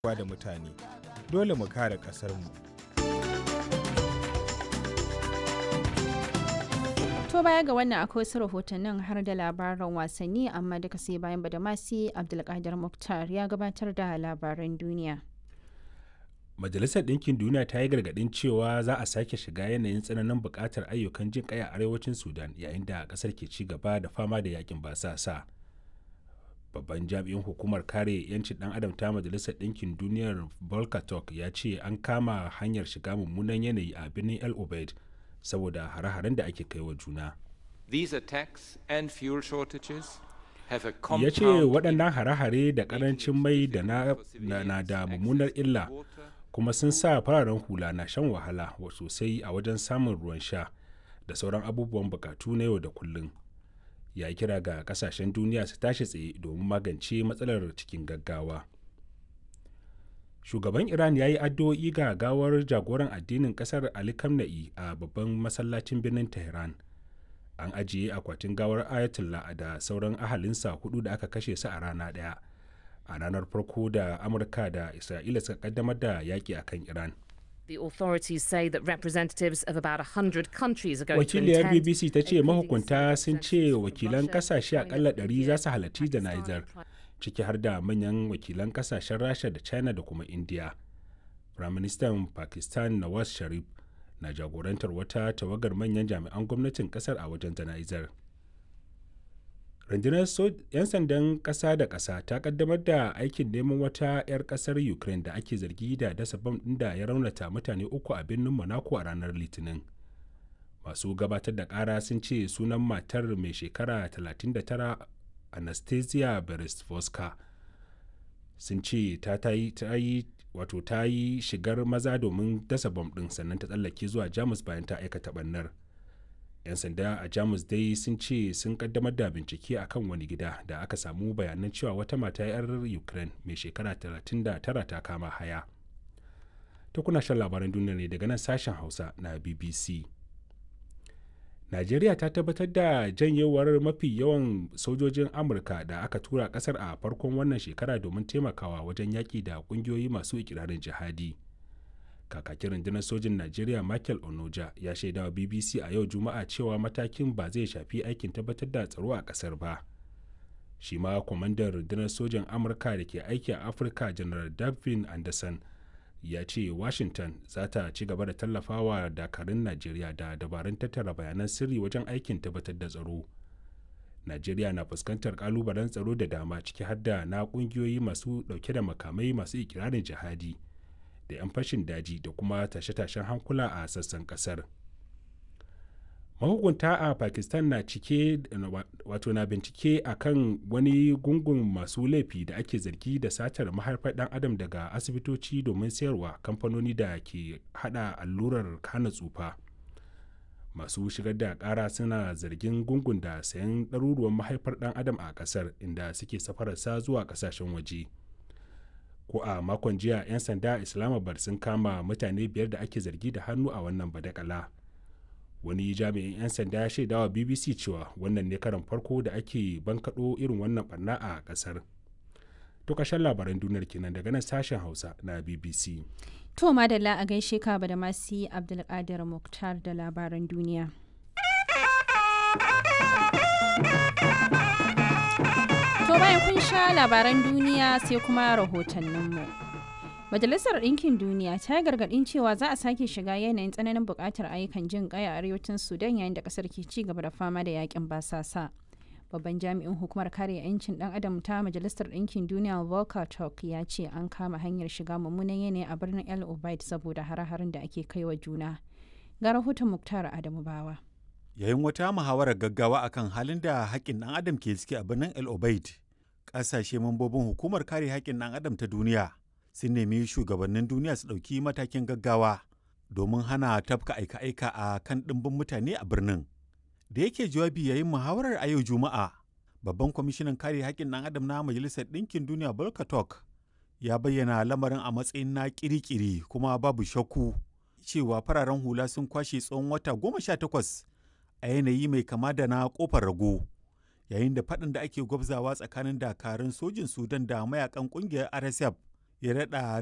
da mutane dole mu kare ƙasarmu To baya ga wannan akwai wasu rahotannin har da labaran wasanni amma duka sai bayan badamasi Abdulkadir Muktar ya gabatar da labaran duniya. Majalisar Ɗinkin Duniya ta yi gargaɗin cewa za a sake shiga yanayin tsananin buƙatar ayyukan jin ƙai a arewacin Sudan yayin da ƙasar ke ci gaba da fama da yakin basasa. Babban jami'in hukumar kare 'yancin ɗan adam ta Majalisar Ɗinkin Duniyar Volker Turk ya ce an kama hanyar shiga mummunan yanayi a birnin El Obeid saboda hare-haren da ake kai wa juna. These attacks and fuel shortages have a Ya compound ce waɗannan hare-hare da ƙarancin mai da na, na, na da mummunar illa kuma sun sa fararen hula na shan wahala wa sosai a wajen samun ruwan sha da sauran abubuwan bukatu na yau da kullum. Ya yi kira ga kasashen duniya su tashi tsaye domin magance matsalar cikin gaggawa. Shugaban Iran ya yi addu'o'i ga gawar jagoran addinin kasar Ali Khamenei a babban masallacin birnin Tehran. An ajiye akwatin gawar Ayatollah da sauran ahalinsa hudu da aka kashe su a rana ɗaya. a ranar farko da amurka da isra'ila suka kaddamar da yaƙi a kan iran The authorities say that representatives of about 100 countries are going to wakiliyar attend. bbc ta ce including mahukunta Syria, sun Turkey, ce Russia, wakilan kasashe Ukraine, akalla 100 za su India, halarci Pakistan, jana'izar Ukraine. ciki har da manyan wakilan kasashen rasha da china da kuma india firaministan pakistan nawaz sharif na jagorantar wata tawagar manyan jami'an gwamnatin kasar a wajen jana'izar rundunar so- 'yan sandan ƙasa da ƙasa ta kaddamar da aikin neman wata 'yar ƙasar ukraine da ake zargi da dasa bam ɗin da ya raunata mutane uku a birnin monaco a ranar litinin masu gabatar da ƙara sun ce sunan matar mai shekara 39 anastasia beresvoska sun ce ta ta yi ta yi wato ta yi shigar maza domin dasa bam ɗin sannan ta tsallake zuwa jamus bayan ta aikata ɓannar 'yan sanda a jamus dai sun ce sun kaddamar da bincike a kan wani gida da aka samu bayanan cewa wata mata 'yar ukraine mai shekara 39 ta kama haya ta kuna shan labaran duniya ne daga nan sashen hausa na bbc najeriya ta tabbatar da janyewar mafi yawan sojojin amurka da aka tura kasar a farkon wannan shekara domin taimakawa wajen yaƙi da ƙungiyoyi masu ikirarin jihadi kakakin rundunar sojin najeriya michael onoja ya shaidawa bbc a yau juma'a cewa matakin ba zai shafi aikin tabbatar da tsaro a kasar ba shi ma kwamandan rundunar sojin amurka da ke aiki a afirka janar davin anderson ya ce washington za ta ci gaba da tallafawa dakarun najeriya da dabarun tattara bayanan sirri wajen aikin tabbatar da tsaro najeriya na fuskantar kalubalen tsaro da dama ciki har da na kungiyoyi masu dauke da makamai masu ikirarin jihadi da 'yan fashin daji da kuma tashe-tashen hankula a sassan kasar mahukunta a pakistan na cike wato na bincike a kan wani gungun masu laifi da ake zargi da satar mahaifar dan adam daga asibitoci domin sayarwa kamfanoni da ke hada allurar hana tsufa masu shigar da kara suna zargin gungun da sayan ɗaruruwan mahaifar dan adam a kasar inda suke safararsa zuwa kasashen waje ko a makon jiya 'yan sanda a islamabad sun kama mutane biyar da ake zargi da hannu a wannan badakala wani jami'in 'yan sanda ya shaidawa bbc cewa wannan ne karan farko da ake bankaɗo irin wannan barna a ƙasar to ƙarshen labaran duniyar kenan daga nan sashen hausa na bbc To madalla a gaishe ka badamasi Abdulkadir Muktar da labaran duniya. To bayan kun sha labaran duniya sai kuma rahotanninmu. Majalisar Ɗinkin Duniya ta yi gargaɗin cewa za a sake shiga yanayin tsananin buƙatar ayyukan jin ƙai a arewacin Sudan yayin da ƙasar ke ci gaba da fama da yakin basasa. Babban jami'in hukumar kare 'yancin ɗan adam ta Majalisar Ɗinkin Duniya Volker Turk ya ce an kama hanyar shiga mummunan yanayi a birnin El Obeid saboda hare-haren da ake kai wa juna. Ga rahoton Muktar Adamu Bawa. Yayin wata muhawarar gaggawa akan halin da haƙƙin ɗan adam ke ciki a birnin El Obeid, ƙasashe mambobin hukumar kare haƙƙin ɗan adam ta duniya sun nemi shugabannin duniya su ɗauki matakin gaggawa domin hana tafka aika-aika a kan ɗimbin mutane a birnin. Da yake jawabi yayin muhawarar a yau Juma'a, babban kwamishinan kare haƙƙin ɗan adam na Majalisar Ɗinkin Duniya Volker Turk ya bayyana lamarin a matsayin na ƙiri-ƙiri kuma babu shakku cewa fararen hula sun kwashe tsawon wata goma sha takwas a yanayi mai kama da na kofar rago yayin da faɗin da ake gwabzawa tsakanin dakarun sojin sudan da mayakan ƙungiyar rsf ya daɗa